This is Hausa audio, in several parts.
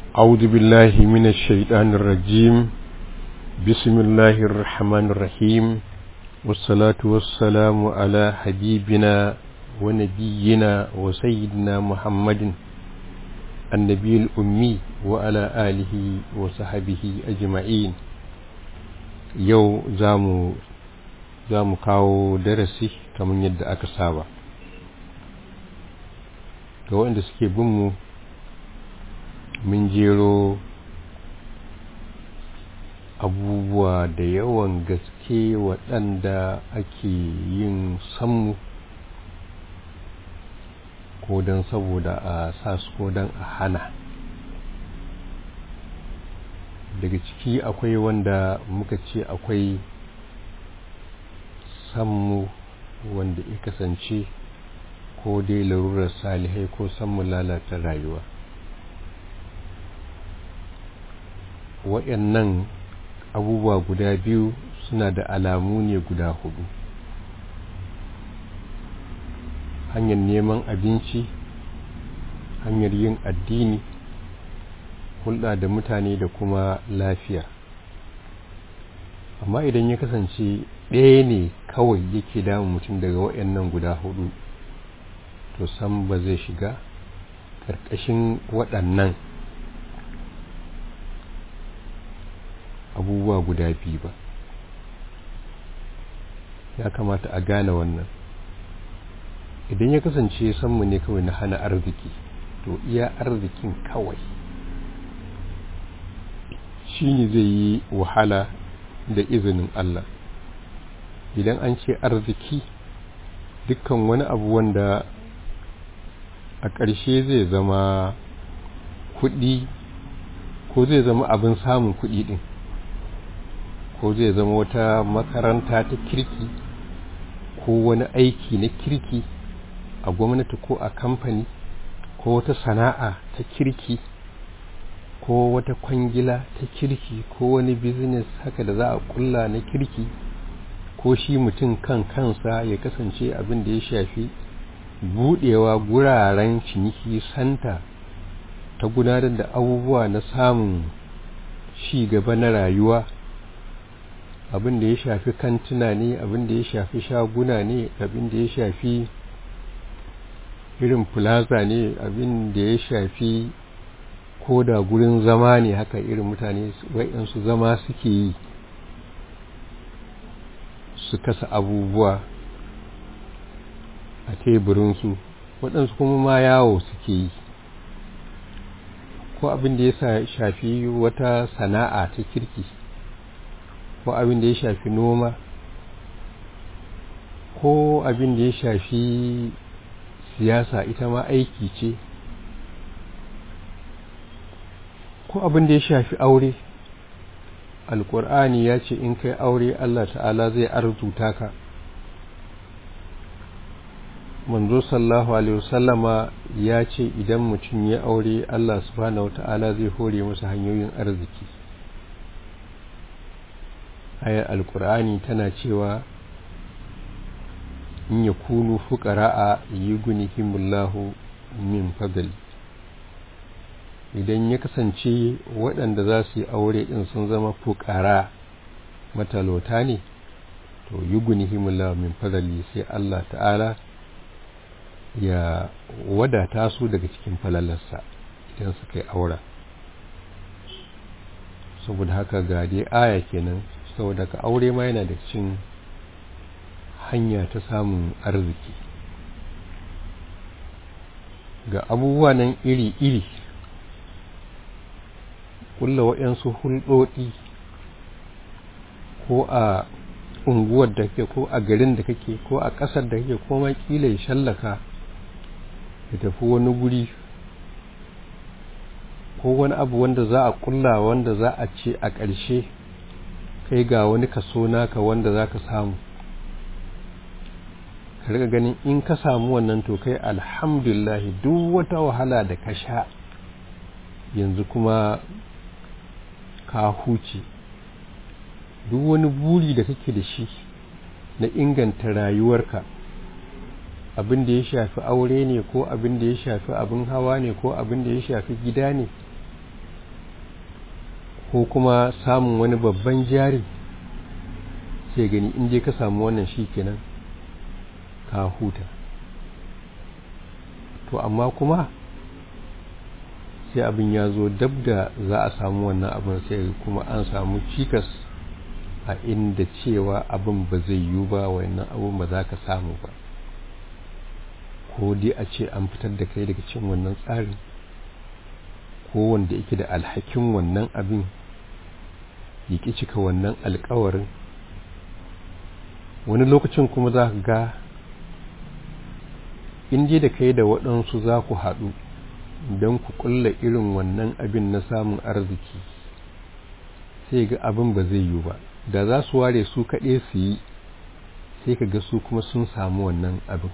أعوذ بالله من الشيطان الرجيم بسم الله الرحمن الرحيم والصلاة والسلام على حبيبنا ونبينا وسيدنا محمد النبي الأمي وعلى آله وصحبه أجمعين يو زامو زامو كاو درسي كمن يد أكسابا ga waɗanda suke binmu mun jero abubuwa da yawan gaske waɗanda ake yin sammu ko don saboda a sa su ko don a hana daga ciki akwai wanda muka ce akwai sammu wanda ya kasance ko dai larurar salihai ko sammu lalata rayuwa waɗannan abubuwa guda biyu suna da alamu ne guda hudu hanyar neman abinci hanyar yin addini hulɗa da mutane da kuma lafiya amma idan ya kasance ɗaya ne kawai yake damun mutum daga waɗannan guda hudu to san ba zai shiga ƙarƙashin waɗannan abubuwa guda biyu ba ya kamata a gane wannan idan ya kasance sanmu ne kawai na hana arziki to iya arzikin kawai shi ne zai yi wahala da izinin Allah idan an ce arziki dukkan wani abu wanda a ƙarshe zai zama kuɗi ko zai zama abin samun kuɗi ɗin ko zai zama wata makaranta ta kirki ko wani aiki na kirki a gwamnati ko a kamfani ko wata sana'a ta kirki ko wata kwangila ta kirki ko wani business haka da za a kulla na kirki ko shi mutum kan kansa ya kasance abin da ya shafi budewa guraren ciniki santa ta gudanar da abubuwa na samun shi gaba na rayuwa abin da ya shafi kantuna ne abin da ya shafi shaguna ne abin da ya shafi irin plaza ne abin da ya shafi ko da gurin zama ne haka irin mutane wa'yansu zama suke yi su kasa abubuwa a teburinsu waɗansu kuma ma yawo suke yi ko abin da ya shafi wata sana'a ta kirki ko abin da ya shafi noma ko abin da ya shafi siyasa ita ma aiki ce ko abin da ya shafi aure alkur'ani ya ce in kai aure Allah ta'ala zai arzuta ka manzo sallahu alaihi wasallama ya ce idan mutum ya aure Allah subhanahu wata'ala zai hore masa hanyoyin arziki ayar alkur'ani tana cewa in ya kunu fuqara'a yughnihimullahu min fadli idan ya kasance waɗanda za su yi aure ɗin sun zama fuƙara matalauta ne to yughnihimullahu min fadli sai Allah ta'ala ya wadata su daga cikin falalarsa idan suka yi aura saboda haka ga dai aya kenan saboda ka aure ma yana da cikin hanya ta samun arziki ga abubuwa nan iri-iri kulla waɗansu hulɗoɗi ko a unguwar da kake ko a garin da kake ko a ƙasar da kake ko ma ƙila ya shallaka ya tafi wani guri ko wani abu wanda za a kulla wanda za a ce a ƙarshe kai ga wani kaso naka wanda za ka samu ka riga ganin in ka samu wannan to kai alhamdulillah duk wata wahala da ka sha yanzu kuma ka huce duk wani buri da kake da shi na inganta rayuwarka abin da ya shafi aure ne ko abin da ya shafi abin hawa ne ko abin da ya shafi gida ne ko kuma samun wani babban jari sai gani in je ka samu wannan shi kenan ka huta to amma kuma sai abin ya zo dab da za a samu wannan abin sai kuma an samu cikas a inda cewa abin ba zai yiwu ba wannan abin ba za ka samu ba ko dai a ce an fitar da kai daga cin wannan tsarin ko wanda yake da alhakin wannan abin ya ƙi cika wannan alkawarin wani lokacin kuma za ka ga in je da kai da waɗansu za ku haɗu don ku ƙulla irin wannan abin na samun arziki sai ga abin ba zai yiwu ba da za su ware su kaɗai su yi sai ka ga su kuma sun samu wannan abin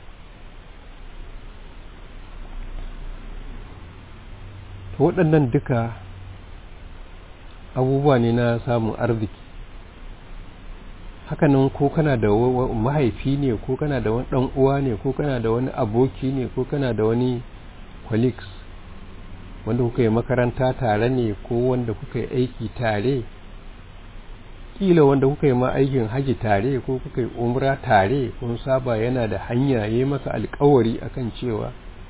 to waɗannan duka abubuwa ne na samun arziki hakanan ko kana da mahaifi ne ko kana da wani ɗan uwa ne ko kana da wani aboki ne ko kana da wani colleagues wanda kuka yi makaranta tare ne ko wanda kuka yi aiki tare kila wanda kuka yi ma aikin haji tare ko kuka yi umra tare kun saba yana da hanya ya yi maka alkawari akan cewa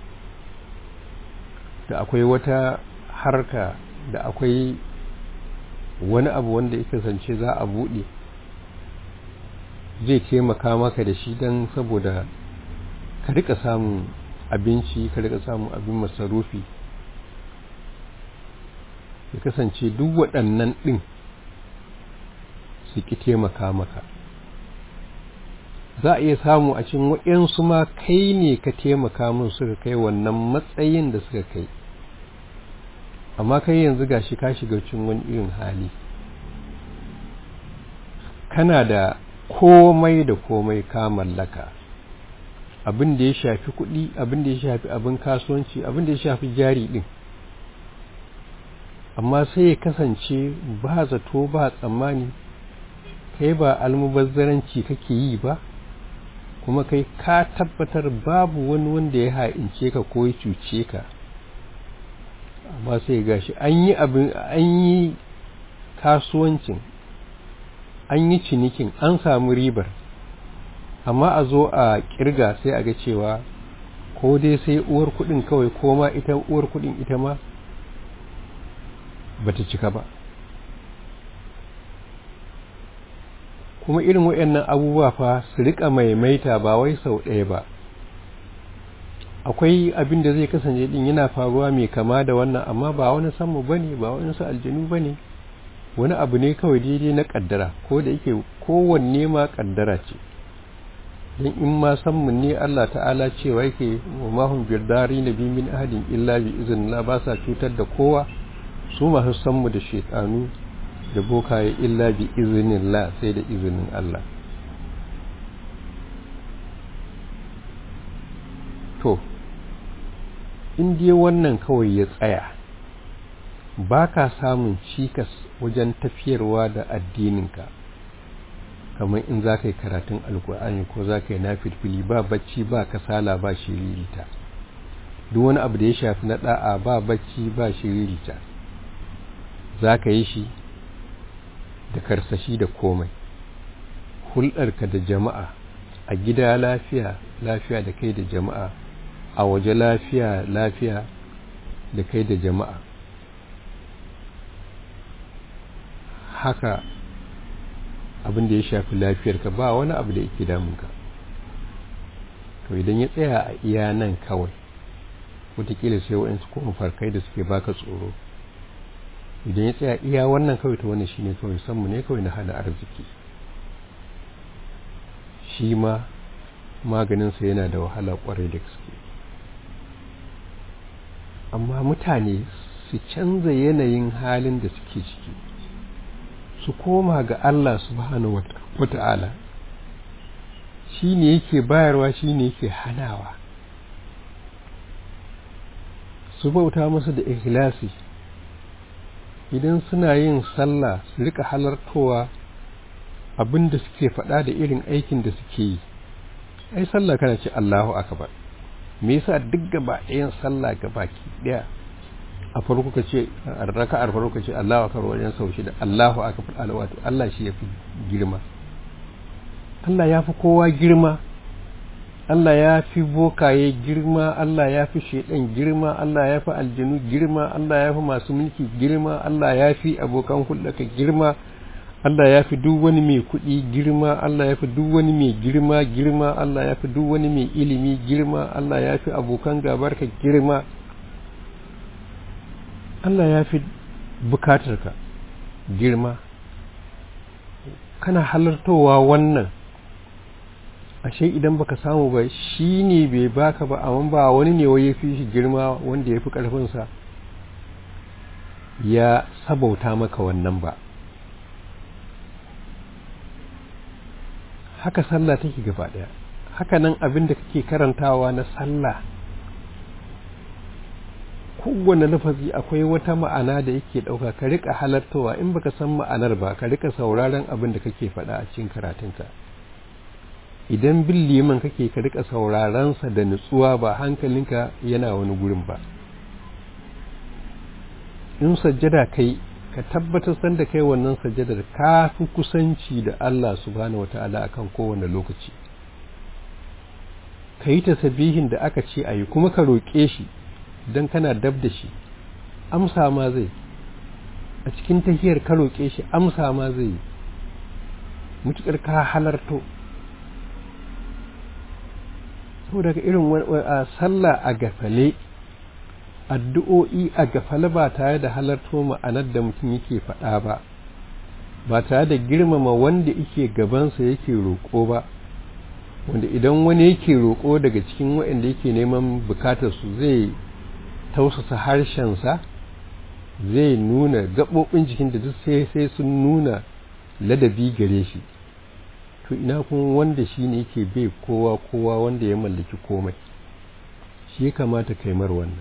da akwai wata harka da akwai wani abu wanda ya kasance za a buɗe zai taimaka maka da shi don saboda ka rika samun abinci ka rika samun abin masarufi ya kasance duk waɗannan ɗin su ki taimaka maka za a iya samu a cin waɗansu ma kai ne ka taimaka mun suka kai wannan matsayin da suka kai amma kai yanzu gashi ka shiga cin wani irin hali kana da komai da komai ka mallaka abin da ya shafi kuɗi abin da ya shafi abin kasuwanci abin da ya shafi jari ɗin amma sai ya kasance ba zato ba tsammani kai ba almubazzaranci kake yi ba kuma kai ka tabbatar babu wani wanda ya ha'ince ka ko ya cuce ka amma sai gashi an yi abin an yi kasuwancin an yi cinikin an samu ribar amma a zo a kirga sai a ga cewa ko dai sai uwar kudin kawai ko ma ita uwar kudin ita ma bata cika ba kuma irin waɗannan abubuwa fa su rika maimaita ba wai sau ɗaya ba akwai abin da zai kasance din yana faruwa mai kama da wannan amma ba wani samu bane ba wani su aljanu bane wani abu ne kawai daidai na kaddara ko da yake kowanne ma kaddara ce don in ma sammun ne Allah ta'ala cewa yake wa mahun birdari na min ahadin illa bi iznillah ba sa cutar da kowa su masu sammu da shaitanu da bokaye illa bi iznillah sai da izinin Allah to in dai wannan kawai ya tsaya ba ka samun cikas wajen tafiyarwa da addininka kamar in za ka yi karatun alkur'ani ko za ka yi na filfili ba bacci ba kasala ba shiririta duk wani abu da ya shafi na da'a ba bacci ba shiririta za ka yi shi da karsashi da komai hulɗarka da jama'a a gida lafiya lafiya da kai da jama'a a waje lafiya lafiya da kai da jama'a haka abin da ya shafi lafiyarka ba wani abu da yake damunka to idan ya tsaya a iya nan kawai wataƙila sai waɗansu kuma farkai da suke baka tsoro idan ya tsaya iya wannan kawai ta wannan shine kawai sanmu ne kawai na hana arziki shi ma maganinsa yana da wahala kwarai da gaske amma mutane su canza yanayin halin da suke ciki su koma ga Allah subhanahu wata'ala shi ne yake bayarwa shi ne yake hanawa su bauta masa da ikhlasi idan suna yin sallah su rika halartowa abin da suke faɗa da irin aikin da suke yi ai sallah kana ce Allahu akbar me yasa duk gaba ɗayan sallah gaba ki ɗaya a farko ka ce a raka'ar farko ka ce Allahu akbar wajen sau shida Allahu akbar alwatu Allah shi yafi girma Allah ya fi kowa girma Allah ya fi bokaye girma Allah ya fi shaidan girma Allah ya fi aljinu girma Allah ya fi masu mulki girma Allah ya fi abokan hulɗaka girma Allah ya fi duk wani mai kuɗi girma Allah ya fi duk wani mai girma girma Allah ya fi duk wani mai ilimi girma Allah ya fi abokan gabarka girma Allah ya fi bukatarka girma kana halartowa wannan ashe idan baka samu ba shi ne bai baka ba amma ba wani ne ya fi shi girma wanda ya fi ƙarfinsa ya sabauta maka wannan ba haka sallah take gaba ɗaya haka nan abin da kake karantawa na sallah kowane lafazi akwai wata ma'ana da yake ɗauka ka rika halartowa in baka san ma'anar ba ka rika sauraron abin da kake faɗa a cikin karatunka idan bin liman kake ka rika saurarensa da nutsuwa ba hankalinka yana wani gurin ba in sajjada kai ka tabbatar san da kai wannan sajjadar ka fi kusanci da Allah subhanahu wata'ala akan kowane lokaci ka yi tasabihin da aka ce a yi kuma ka roƙe shi don kana dab da shi amsa ma zai a cikin tahiyar ka roƙe shi amsa ma zai yi mutuƙar ka halarto saboda ga irin a sallah a gafale addu'o'i a gafale ba tare da halarto ma'anar da mutum yake faɗa ba ba tare da girmama wanda yake gabansa yake roƙo ba wanda idan wani yake roƙo daga cikin waɗanda yake neman bukatarsu zai tausasa harshensa zai nuna gaɓoɓin jikin da duk sai sai sun nuna ladabi gare shi to ina kuma wanda shi ne yake bai kowa kowa wanda ya mallaki komai shi ya kamata kai mar wannan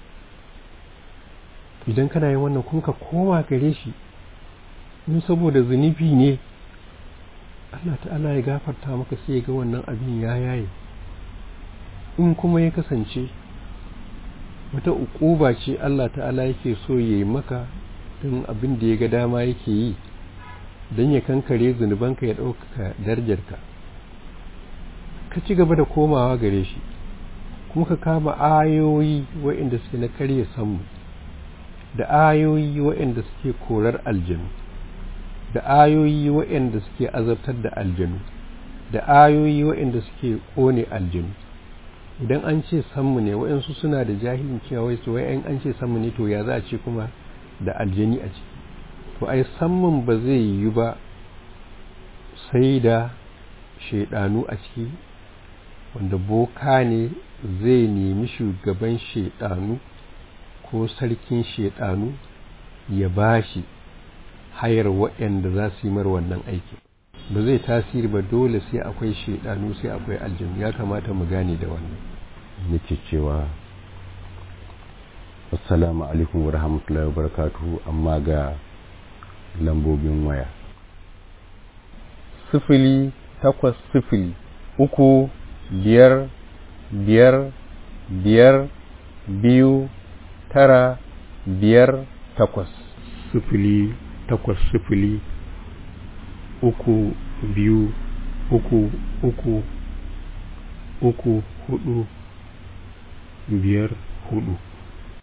idan kana yin wannan kun ka koma gare shi in saboda zunubi ne Allah ta'ala ya gafarta maka sai ga wannan abin ya yaye in kuma ya kasance wata uquba ce Allah ta'ala yake so ya yi maka don abin da ya ga dama yake yi don ya kankare zunubanka ya ɗaukaka darajarka ka ci gaba da komawa gare shi kuma ka kama ayoyi waɗanda suke na karya samu da ayoyi waɗanda suke korar aljanu da ayoyi waɗanda suke azabtar da aljanu da ayoyi waɗanda suke ƙone aljanu idan an ce sammu ne waɗansu suna da jahilin cewa wai su wai an ce sammu ne to ya za a ce kuma da aljani a ciki to ai sammun ba zai yi ba sai da shaidanu a ciki wanda boka ne zai nemi shugaban shaidanu ko sarkin shaidanu ya bashi hayar waɗanda za su yi mar wannan aiki ba zai tasiri ba dole sai akwai shaidanu sai akwai aljanu ya kamata mu gane da wannan nake cewa assalamu alaikum wa rahmatullahi wa barakatuhu amma ga lambobin waya sifili takwas sifili uku biyar biyar biyar biyu tara biyar takwas sifili takwas sifili uku biyu uku uku uku hudu biyar hudu